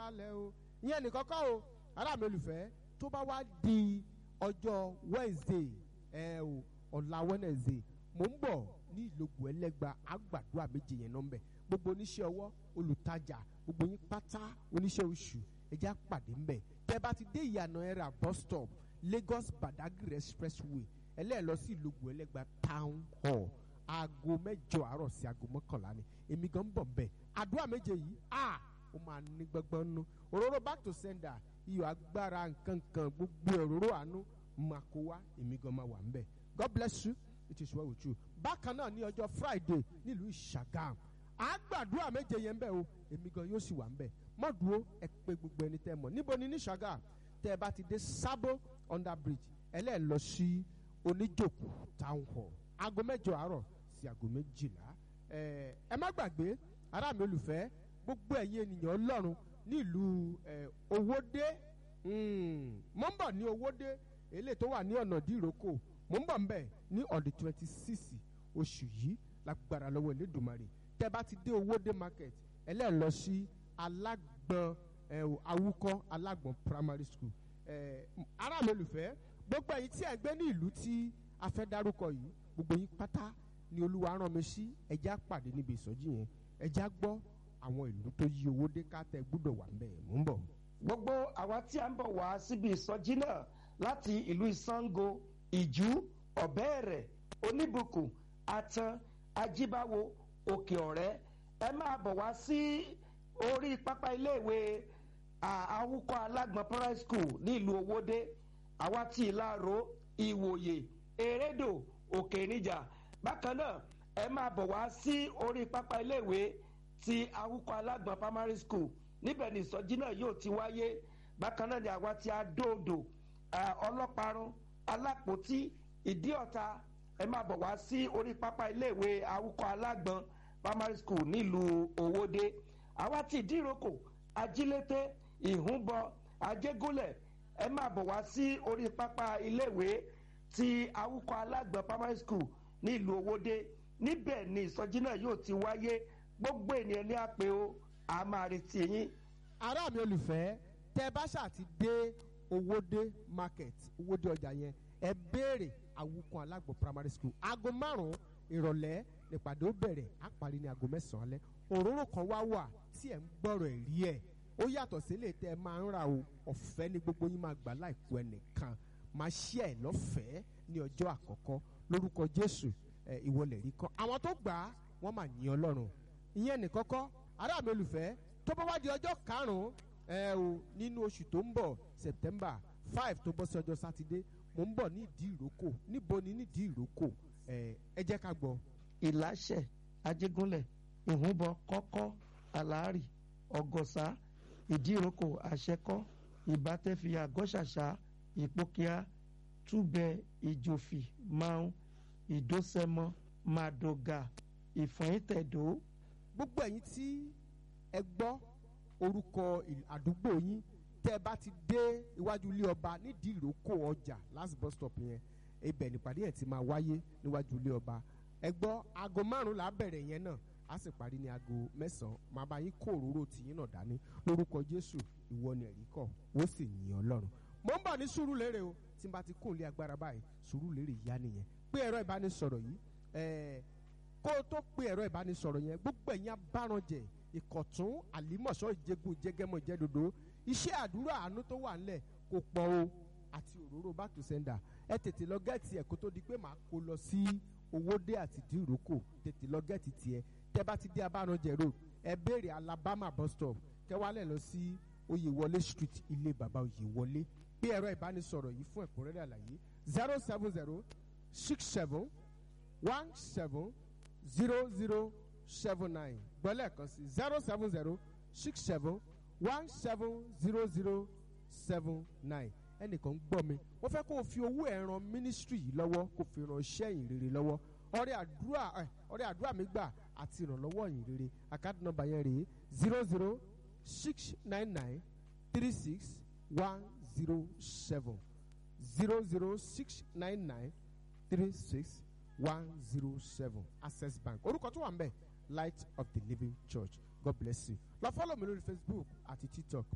kalẹ̀ o ìyẹn nìkan kọ́ o ará mi olùfẹ́ tó bá wá di ọjọ́ wednesday ẹ o ọ̀la wednesday mò ń bọ̀ ní ìlógun ẹlẹ́gba àgbàdo méje yẹn nọ́mbẹ̀ gbogbo oníṣẹ́ ọwọ́ olùtajà gbogbo yín pátá oníṣẹ́ oṣù ẹjẹ́ àpàdé ńbẹ̀ tẹ́ bá ti dé ìyànà ẹ̀rà bus stop lagos badagry expressway ẹlẹ́ẹ̀ lọ sí ìlógun ẹlẹ́gba town hall aago mẹ́jọ àárọ̀ sí aago mọ́kànlá ni èmi gan ń bọ̀ ńbẹ̀ àdúrà méje yìí a ó máa ní gbọ́ngbọ́n nú òróró back to sender iyọ̀ agbára nǹkan kan gbogbo òróró àánú máa kó wá èmi gan máa wà ńbẹ̀ god bless you it is well with you bákan náà ní ọjọ́ friday nílùú ìṣàgàm àgbàdúrà méje yẹn bẹ́ẹ̀ o èmi gan yóò sì wà ńbẹ̀ mọ́dúró ẹ pé gbogbo ẹni tẹ́ mọ̀ níbo ni ní ìṣàgàm tẹ́ ẹ bá ti dé sábó under bridge ẹlẹ́ẹ̀ lọ sí oníjòkó town hall aago mẹ́jọ àárọ̀ sí aago méjìlá ẹ ẹ má gbàgbé ará mi olùfẹ́ gbogbo ẹ̀yin ènìyàn ọlọ́run nílùú ẹ owódé mo ń bọ̀ ní owódé eléyìí tó wà ní ọ̀nà dìrókò mo ń bọ̀ ńbẹ̀ ní ọ̀dẹ̀ twenty six oṣù yìí lágbára lọ́wọ́ elédùnmarè tẹ́ bá ti dé owódé market ẹlẹ́ẹ̀ lọ sí alágbọ̀n ẹ awúkọ́ alágbọ̀n primary school ẹ ará mi olùfẹ́ gbogbo ẹ̀yin tí ẹ̀ ń gbé ní ìlú tí a fẹ́ dárúkọ yìí gbogbo yín pátá ni olúwa rán mi sí ẹjẹ́ àpàdé níbi ìsọjí yẹn ẹjẹ́ á gbọ́ àwọn ìlú tó yí owó dé ká tẹ gbúdọ̀ wà ńbẹ̀ mò ń bọ̀. gbogbo àwa tí a ń bọ̀ wá síbi ìsọjí náà láti ìlú ìsango ìjú ọ̀bẹ́ẹ̀rẹ̀ oníbùkún atan ajíbáwo òkè ọ̀rẹ́ ẹ máa bọ̀ wá sí orí pápá iléèwé àwùkọ́ alágbọ̀n primary school ní ìlú owódé àwa tí ìlàró ìwòye erédò òkè níjà bákan náà ẹ máa bọ̀ wá sí orí pápá iléèwé ti awúkọ alágbọ̀n primary school níbẹ̀ ni ìsọjí náà yóò ti wáyé bákan náà ni àwa ti adóodò ọlọ́parun alápòtí ìdíọ̀ta ẹ máa bọ̀ wá sí orí pápá iléèwé awúkọ alágbọ̀n primary school nílùú òwòde àwa ti ìdíròkò ajílété ìhúnbọ ajégúnlẹ̀ ẹ máa bọ̀ wá sí orí pápá iléèwé ti awúkọ alágbọ̀n primary school nílùú owóde níbẹ̀ ni ìsọjí náà yóò ti wáyé gbogbo ènìyàn ní àpè o a máa retí yín. ará mi olùfẹ́ tẹ bá ṣáà ti dé owóde market owóde ọjà yẹn ẹ béèrè awúkọ alágbọ̀n primary school aago márùn-ún ìrọ̀lẹ́ nípàdé ó bẹ̀rẹ̀ á parí ní aago mẹ́sàn-án alẹ́ òróró kan wá wà tí ẹ̀ ń gbọ́rọ̀ ẹ̀ rí ẹ̀ ó yàtọ̀ sílé tẹ́ ẹ máa ń ra o ọ̀fẹ́ ní gbogbo yín máa gbà láìkú ẹnìkan máa ṣí ẹ̀ lọ́fẹ̀ẹ́ ní ọjọ́ àkọ́kọ́ lórúkọ jésù ẹ ìwọlẹ̀ rí kan àwọn tó gbà á wọ́n máa yìn ọlọ́run ìyẹn nìkan kọ́ ará mi olùfẹ́ tó bá wá di ọjọ́ karùn-ún ẹ o nínú oṣù tó ń bọ̀ september five tó bọ́ sí ọjọ́ sátidé mo ń bọ̀ ní ìdí ìrókò níbo ni nídìí ìrókò ẹ ẹ jẹ́ ká gbọ́. ìláṣẹ ajégúnlẹ̀ ìhúnbọ kọ́kọ́ àlárì ọ̀gọ̀sá ìdíròkò àṣẹkọ́ ìbátẹ́fìyà gọ́ṣàṣà ìpókíà túbẹ̀ ìjòfì máun ìdósẹ́mọ màdògà ìfọ̀yìntẹ̀dó. gbogbo ẹ̀yin tí ẹ gbọ́ orúkọ àdúgbò yín tẹ́ ẹ bá ti dé iwájú ilé ọba nídìí ìrókò ọjà last bus stop yẹn ibẹ̀ nípàdé ẹ̀ ti máa wáyé níwájú ilé ọba ẹ gbọ́ aago márùn-ún là á bẹ̀rẹ̀ yẹn náà a sì parí ní aago mẹ́sàn-án máa bá yín kó òróró tìyín náà dání lórúkọ jésù ìwọ ni ẹ̀rí kọ̀ ó sì yìn ọlọ́run mo ń bọ̀ ní sùúrù lérè o tí n bá ti kún ilé agbára báyìí sùúrù lérè yá nìyẹn pé ẹ̀rọ ìbánisọ̀rọ̀ yìí ẹ̀ẹ́ kó o tó pé ẹ̀rọ ìbánisọ̀rọ̀ yẹn gbogbo ẹ̀yin abárànjẹ ìkọ̀tún àlímọ̀ṣọ́ ìjẹgun ìjẹgẹmọ ìjẹdodo iṣẹ́ àdúrà àánú tó wà ńlẹ̀ kò pọ̀ o àti òróró back to sender ẹ tètè lọ gẹ́ẹ̀tì ẹ̀ kó tó di pé màá kó lọ sí owódé àti dìrókò tètè lọ gẹ́ẹ̀tì tiẹ̀ tẹ́ bá ti dé abárànjẹ road ẹ béèrè alabama bus stop kẹwàálẹ̀ lọ sí oyèwọlé street ilé bàbá oyèwọlé pé ẹ̀rọ ìbánisọ̀rọ̀ yìí fún ẹ̀kúnrẹ́rẹ́ àlàyé zero seven zero six seven one seven zero zero seven nine gbọ́lẹ̀ kan sí zero seven zero six seven one seven zero zero seven nine ẹnìkan ń gbọ́ mi wọ́n fẹ́ kó o fi owó ẹ̀ ran ministry yìí lọ́wọ́ kó o fi ran iṣẹ́ yìí rere lọ́wọ́ ọrẹ àdúrà ẹ ọrẹ àdúrà mi gbà àti ìrànlọ́wọ́ yìí rere àkáàdì nọmba yẹn rèé zero zero six nine nine three six one zero seven zero zero six nine nine three six one zero seven access bank orúkọ tó wà ń bẹ̀ light of the living church god bless you lọ fọ́lọ̀ mi lórí facebook àti tiktok